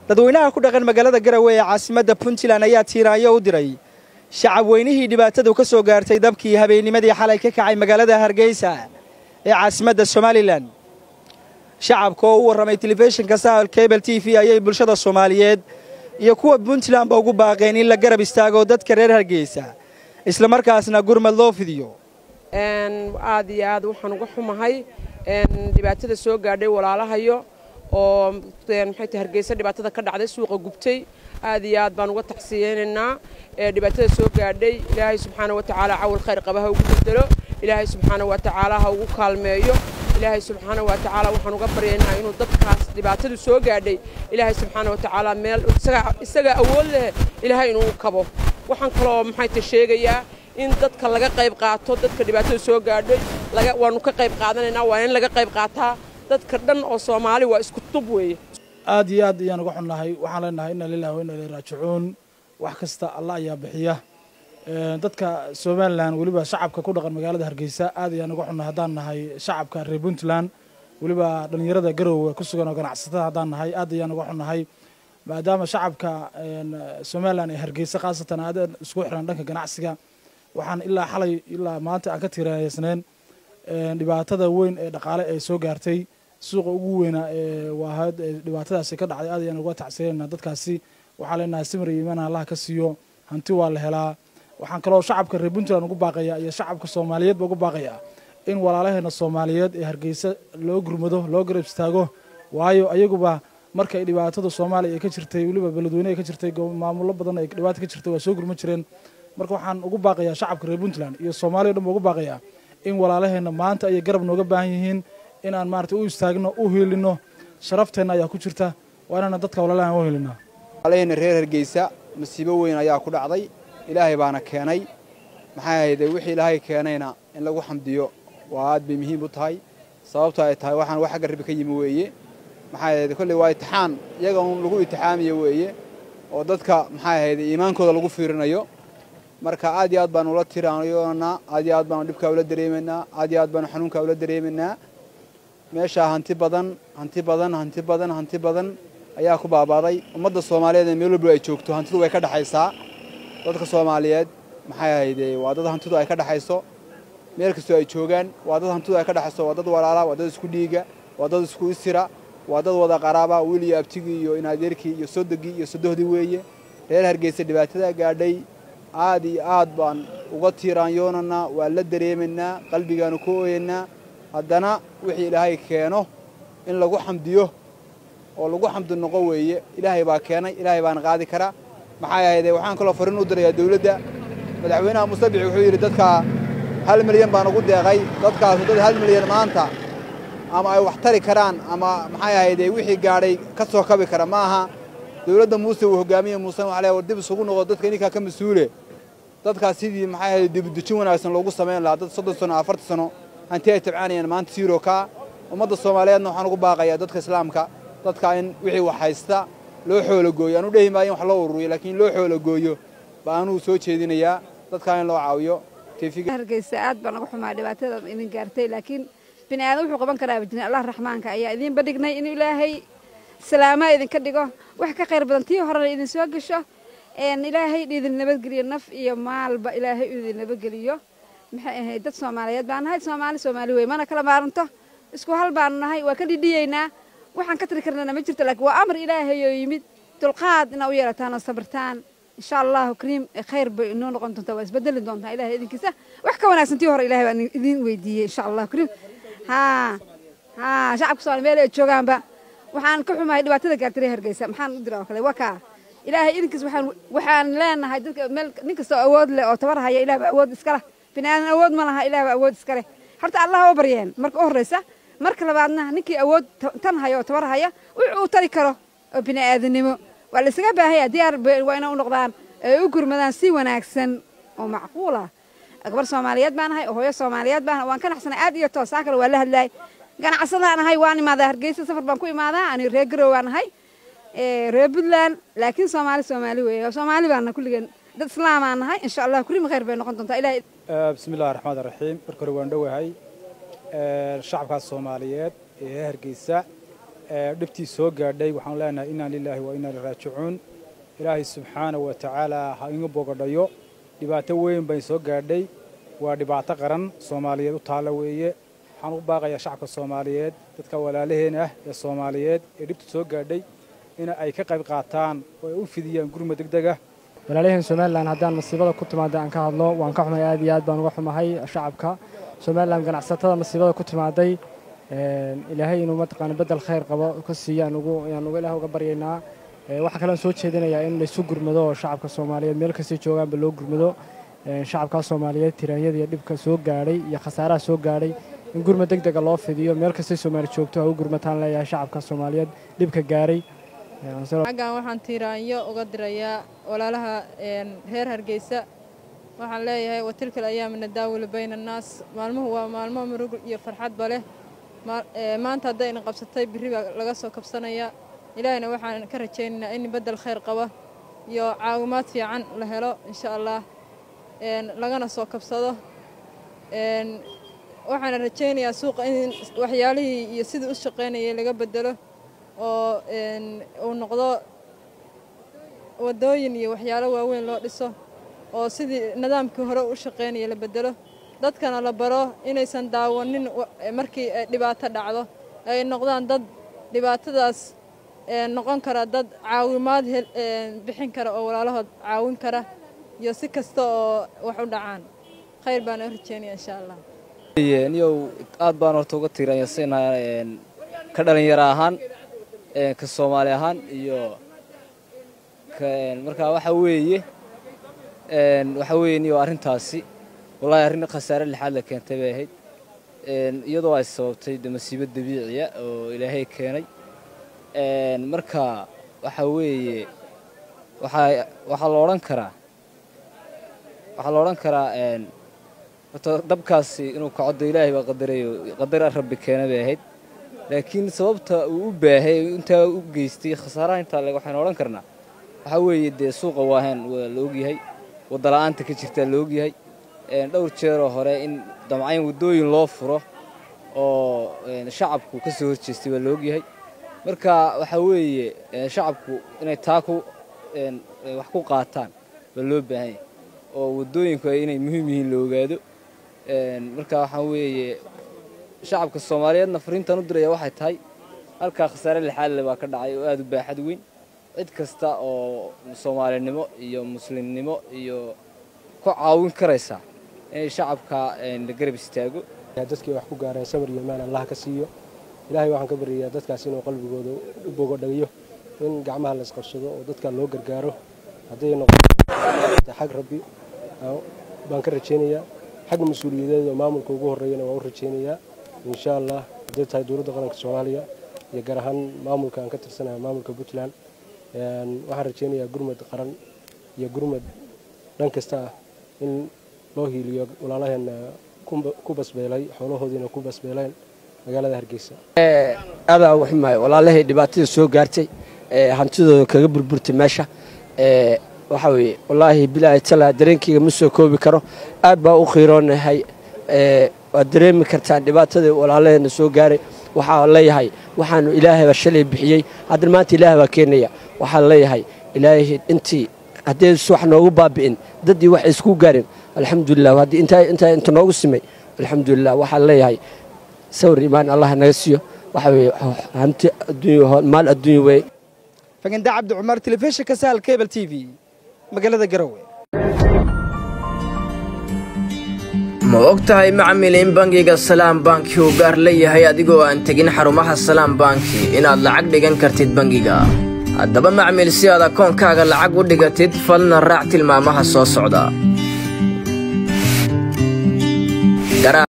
dadweynaha ku dhaqan magaalada garowe ee caasimadda puntland ayaa tiiraanyo u diray shacab weynihii dhibaatadu ka soo gaartay dabkii habeennimadii xalay ka kacay magaalada hargeysa ee caasimadda somalilan shacabka oo u warramay telefishinka sahal cable t v ayay bulshada soomaaliyeed iyo kuwa puntlandba ugu baaqeen in la garab istaago dadka reer hargeysa islamarkaasna gurmad loo fidiyo aad iyo aad waxaan uga xumahay dhibaatada soo gaadhay walaalahayo oo maxay tahay hargeysa dhibaatada ka dhacday suuqa gubtay aad iyo aad baan uga tacsiyeynaynaa dhibaatada soo gaadhay ilaahay subxaana wa tacaala cawal khayr qaba ha ugu bedelo ilaahay subxaana wa tacaala ha ugu kaalmeeyo ilaahay subxaana wa tacaala waxaan uga baryaynaa inuu dadkaas dhibaatadu soo gaadhay ilaahay subxaana wa tacaala meel isagaa awood leh ilaahay inuu kabo waxaan kaloo maxay tahay sheegayaa in dadka laga qayb qaato dadka dhibaatada soo gaadhay waanu ka qayb qaadanaynaa waa in laga qayb qaataa dadka dhan oo soomaali waa isku tub weeye aad iyo aad ayaan uga xunnahay waxaan leenahay inna lillahi wa inna ilayhi raajicuun wax kasta allah ayaa bixiya dadka somalilan weliba shacabka ku dhaqan magaalada hargeysa aad ayaan uga xunnahay haddaan nahay shacabka reer puntland weliba dhallinyarada garowe ku sugan oo ganacsatada haddaan nahay aad ayaan uga xunnahay maadaama shacabka somalilan ee hargeysa khaasatan aadaan isku xiran dhanka ganacsiga waxaan ilaa xalay ilaa maanta aan ka tiiraysnayn dhibaatada weyn ee dhaqaale ee soo gaartay suuqa ugu weynaa ee waahayd dhibaatadaasi ka dhacday aad ayaan uga tacsiyanayna dadkaasi waxaan leenahay simir iyo iimaan allaha ka siiyo hanti waa la helaa waxaan kaloo shacabka reer puntland ugu baaqayaa iyo shacabka soomaaliyeedba ugu baaqayaa in walaalaheena soomaaliyeed ee hargeysa loo gurmado loo garab istaago waayo ayaguba markay dhibaatada soomaaliya ay ka jirtay weliba beledweyne ay ka jirtay maamulo badan ay dhibaata ka jirtay waa soo gurma jireen marka waxaan ugu baaqayaa shacabka reer puntland iyo soomaaliya o dhan ba ugu baaqayaa in walaalaheenna maanta ayay garab nooga baahan yihiin inaan maarata u istaagno u hiilino sharafteenna ayaa ku jirta waa inaan dadka walaalahan u hiilina walaalaheenna reer hargeysa masiibo weyn ayaa ku dhacday ilaahay baana keenay maxay ahayde wixii ilaahay keenayna in lagu xamdiyo waa aad bay muhiim u tahay sababto ay tahay waxaan wax agga rabbi ka yimi weeye maxay ahayde kolley waa itixaan iyaga un lagu itixaamiyo weeye oo dadka maxay ahayde iimaankooda lagu fiirinayo marka aad iyo aad baanu ula tiraanyoonaa aad iyo aad baanu dhibkaa ula dareemaynaa aad iyo aad baanu xanuunkaa ula dareemaynaa meeshaa hanti badan hanti badan hanti badan hanti badan ayaa ku baabaaday ummadda soomaaliyeed ee meel walba ay joogto hantidu way ka dhexaysaa dadka soomaaliyeed maxay ahayde waa dad hantidu ay ka dhexayso meel kastoo ay joogaan waa dad hantidu ay ka dhexayso waa dad walaala waa dad isku dhiiga waa dad isku isira waa dad wada qaraaba wiil iyo abtigii iyo inaadeerkii iyo sodogii iyo sodohdii weeye reer hargeysa dhibaatada gaadhay aad iyo aad baan uga tiiraanyoonanaa waa la dareemaynaa qalbigaanu ku ooyaynaa haddana wixii ilaahay keeno in lagu xamdiyo oo lagu xamdi noqo weeye ilaahay baa keenay ilaahay baana qaadi karaa maxay ahayde waxaan kaloo farriin u dirayaa dawladda madaxweynaha musabici wuxuu yidhi dadkaa hal milyan baan ugu deeqay dadkaasu dad hal milyan maanta ama ay wax tari karaan ama maxay ahayde wixii gaadhay ka soo kabi kara ma aha dawladda muuse uu hogaamiye muusena waxa war dib isugu noqo dadka ninkaa ka mas-uule dadkaas sidii maxay ahayd dibudejin wanaagsan loogu samayn lahaa dad soddon sano afartan sano hanti ay tabcaanayaan maanta siiro kaa ummadda soomaaliyeedna waxaan ugu baaqayaa dadka islaamka dadka in wixii wax haysta loo xoologooyo aanu dhehi maayo in wax loo ururiyo laakiin loo xoologooyo ba anuu soo jeedinayaa dadkaa in loo caawiyo hargeysa aad baan uga xumaa dhibaatada idin gaartay laakiin bini aadan wuxuu qaban karaa bajin allah raxmaanka ayaa idiinba dhignay inuu ilaahay salaamaa idinka dhigo wax ka khayr badan tii horena idin soo gasho ilaahay idin nabadgeliyo naf iyo maalba ilaahay idin nabadgeliyo maxay ahayd dad soomaaliyeed baan nahay soomaali soomaali wey mana kala maaranto isku hal baanu nahay waa ka dhidhiyeynaa waxaan ka tiri karnana ma jirto laakiin waa amar ilaahay oo yimid dulqaad inaa u yeelataan oo sabirtaan insha allahu kariim khayr bay inoo noqon doontaa waa isbedeli doontaa ilahay idinkiisa wax ka wanaagsan tii hore ilahay baan idin weydiiyey insha allahu kariim haa haa shacabka soomaali meel ay joogaanba waxaan ka xumahay dhibaatada gaartay hargeysa maxaan u diraa oo kale waa kaa ilaahay idinkiis waxaan waxaan leenahay dadka meel nin kastoo awood leh oo tabar haya ilaah baa awood iska leh bini aadan awood ma laha ilaah baa awood iska leh horta allah oo baryeen marka u horreysa marka labaadna ninkii awood tan haya oo tabar haya wuxuu u tari karo oo bini aadanimo waa la isaga baahaya diyaar waa inay u noqdaan ay u gurmadaan si wanaagsan oo macquul ah gabar soomaaliyeed baan ahay oo hooyo soomaaliyeed baan waan ka naxsanay aad iyo toosaa kale waa la hadlaay ganacsadaan ahay waan imaadaa hargeysa safar baan ku imaadaa ani reer garow waan ahay reer puntland laakiin soomaali soomaali weeye soomaali baana kulligeen dad islaamaan nahay insha allah kulima khayr bay noqon doontaa ilahay bismi illahi raxmaan raxiim marka hore waan dhowahay shacabkaas soomaaliyeed ee hargeysa dhibtii soo gaadhay waxaan leenahay inaa lilaahi wa inaa liraajicuun ilaahay subxaana wa tacaala ha inga bogadhayo dhibaato weyn bay soo gaadhay waa dhibaato qaran soomaaliyeed u taalla weeye waxaan u baaqayaa shacabka soomaaliyeed dadka walaalaheena ah ee soomaaliyeed ee dhibta soo gaadhay in ay ka qayb qaataan oo ay u fidiyaan gurma deg deg ah walaalyahan somalilan haddaan masiibada ku timaada aan ka hadlo waan ka xumahay aad iyo aad baan uga xumahay shacabka somalilan ganacsatada masiibada ku timaaday ilaahay inuu mataqaana bedel khayr qabo ka siiyo aan uga ilaah uga baryaynaa waxaa kalean soo jeedinayaa in laysu gurmado oo shacabka soomaaliyeed meel kastay joogaanba loo gurmado shacabkaa soomaaliyeed tiraanyada iyo dhibka soo gaadhay iyo khasaaraha soo gaadhay in gurma deg dega loo fidiyo meel kastay soomaali joogto ha u gurmataan leeyahay shacabka soomaaliyeed dhibka gaaray xaggan waxaan tiiraanyo uga dirayaa walaalaha reer hargeysa waxaan leeyahay watilkal ayaamina daawila bayna annaas maalmuhu waa maalmo murug iyo farxadba leh maanta haddayna qabsatay birri baa laga soo kabsanaya ilaahayna waxaan ka rajaynaynaa in beddel khayr qaba iyo caawimaad fiican la helo insha allah lagana soo kabsado waxaana rajaynayaa suuqa in waxyaalihii iyo sidii u shaqaynayay laga beddelo oo uu noqdo waddooyin iyo waxyaalo waaweyn loo dhiso oo sidii nidaamkii hore u shaqaynaya la beddelo dadkana la baro inaysan daawanin markii dhibaato dhacdo ay noqdaan dad dhibaatadaas noqon kara dad caawimaad bixin kara oo walaalahood caawin kara iyo si kasta oo wax u dhacaan khayr baan u rajeynaya insha allah niyow aad baan horta uga tiiranyasaynaha ka dhalinyaro ahaan ka soomaali ahaan iyo markaa waxa weeye waxa weeye niyow arrintaasi wallahi arrin khasaare lixaad la keentay bay ahayd iyadoo ay sababtay de masiibo dabiiciya oo ilaahay keenay marka waxa weeye waxaa waxaa la odhan karaa waxaa la odhan karaa horta dabkaasi inuu kacoddo ilaahay baa qadarayo qadar rabbi keena bay ahayd laakiin sababta uu u baahay intaa u geystay khasaaraha intaa leg waxaynu odhan karnaa waxaa weeye dee suuqa waahaan waa la ogyahay waddala'aanta ka jirtaa la ogyahay dhowr jeeroo hore in damcayn waddooyin loo furo oo shacabku ka soo horjeestay waa la ogyahay marka waxaa weeye shacabku inay taa ku wax ku qaataan baa loo baahan yahay oo waddooyinku inay muhiim yihiin la ogaado marka waxaa weeye shacabka soomaaliyeedna fariintan u diraya waxay tahay halkaa khasaare lixaadle baa ka dhacay oo aada u baaxad weyn cid kasta oo soomaalinimo iyo muslimnimo iyo ku caawin karaysa inay shacabka la garab istaago dadkii wax ku gaareen samir iyo imaan allah ka siiyo ilaahay waxaan ka baryayaa dadkaas inuu qalbigooda u bogodhagiyo in gacmaha la isqabsado oo dadka loo gargaaro hadday noqoto xag rabbi baan ka rajaynayaa xagga mas-uuliyadeed oo maamulka ugu horreeyana waan u rajaynayaa insha allah hadday tahay dowladda qaranka soomaaliya iyo gaar ahaan maamulka aan ka tirsanahay maamulka puntland waxaan rajaynayaa gurmad qaran iyo gurmad dhan kasta ah in loo hiiliyo walaalaheenna ku basbeelay xoolahoodiina ku basbeeleen magaalada hargeysa aadaa uga xumahay walaalahay dhibaatada soo gaartay hantidooda kaga burburtay meesha waxaa weeye wallaahi bilaahi talaa dareenkayga ma soo koobi karo aad baa u khiiroonahay waad dareemi kartaan dhibaatadii walaalaheena soo gaaray waxaa leeyahay waxaanu ilaahayba shalay bixiyey haddana maanta ilaahay baa keenaya waxaa leeyahay ilaahay intii haddaysu wax noogu baabi'in daddii wax isku gaarin alxamdulilah haddii intaa inta noogu simay alxamdulilah waxaa leeyahay sawir imaan allah naga siiyo waxa weeye hanti adduunya maal adduunya weeye faganda cabdi cumar telefishinka sahal cable t v magaalada garowe ma og tahay macmil in bangiga salaam banki uu gaar leeyahay adigoo aan tegin xarumaha salaam banki inaad lacag dhigan kartid bangiga haddaba macmil si aad akoonkaaga lacag u dhigatid falna raac tilmaamaha soo socda